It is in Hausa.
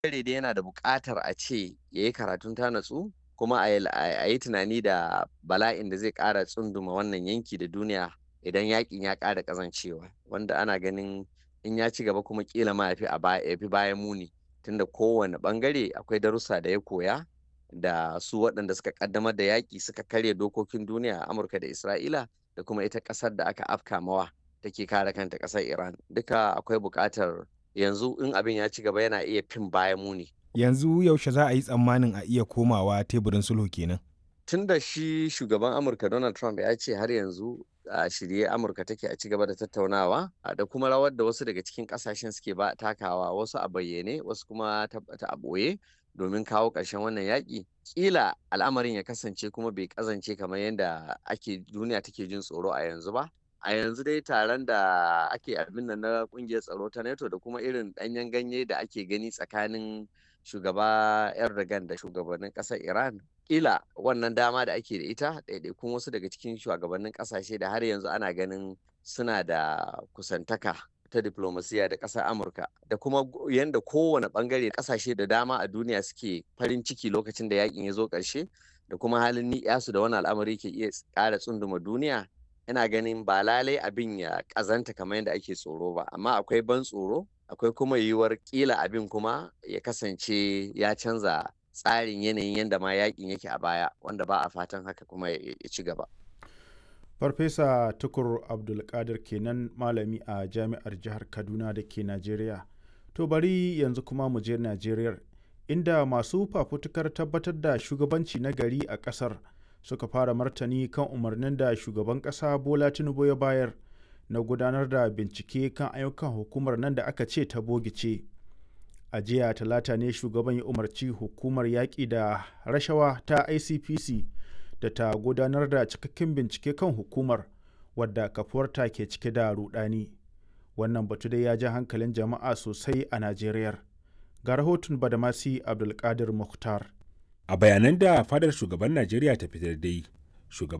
ɓangare dai yana da buƙatar a ce ya yi karatun ta natsu kuma a yi tunani da bala'in da zai ƙara tsunduma wannan yanki da duniya idan yakin ya ƙara ƙazancewa wanda ana ganin in ya ci gaba kuma kila ma ya fi bayan muni tunda kowane ɓangare akwai darussa da ya koya da su waɗanda suka ƙaddamar da yaƙi suka karya dokokin duniya a amurka da isra'ila da kuma ita ƙasar da aka afka mawa take kare kanta ƙasar iran duka akwai buƙatar yanzu in abin ya ci gaba yana iya fin bayan muni yanzu yaushe za a yi tsammanin a iya komawa teburin sulhu kenan tun da shi shugaban amurka donald trump ya ce har yanzu a shirye amurka take a ci gaba da tattaunawa da kuma rawar da wasu daga cikin kasashen suke ba takawa wasu a bayyane wasu kuma ta a ɓoye domin kawo ƙarshen wannan yaƙi ƙila al'amarin ya kasance kuma bai ƙazance kamar yadda ake duniya take jin tsoro a yanzu ba a yanzu dai taron da ake abin nan na ƙungiyar tsaro ta nato da kuma irin ɗanyen ganye da ake gani tsakanin shugaba erdogan da shugabannin ƙasar iran ƙila wannan dama da ake da ita ɗaiɗaikun wasu daga cikin shugabannin ƙasashe da har yanzu ana ganin suna da kusantaka ta diplomasiya da ƙasar amurka da kuma yadda kowane ɓangare ƙasashe da dama a duniya suke farin ciki lokacin da yakin ya zo ƙarshe da kuma halin ni'yasu da wani al'amari ke iya ƙara tsunduma duniya ina ganin ba lalai abin ya ƙazanta kamar yadda ake tsoro ba amma akwai ban tsoro akwai kuma yiwuwar ƙila abin kuma ya kasance ya canza tsarin yanayin yadda ma yakin yake a baya wanda ba a fatan haka kuma ya ci gaba. farfesa tukur abdulkadir kenan malami a jami'ar jihar kaduna da ke najeriya to bari yanzu kuma mu je najeriya inda masu fafutukar tabbatar da shugabanci na gari a kasar suka fara martani kan umarnin da shugaban kasa bola tinubu ya bayar na gudanar da bincike kan ayyukan hukumar nan da aka ce ta bogice a jiya talata ne shugaban ya umarci hukumar yaƙi da rashawa ta icpc da ta gudanar da cikakken bincike kan hukumar wadda kafuwarta ke cike da rudani wannan batu dai ya ja hankalin jama'a sosai a najeriya ga rahoton badamasi abdulkadir mukhtar a bayanan da fadar shugaban najeriya ta fitar dai shugaban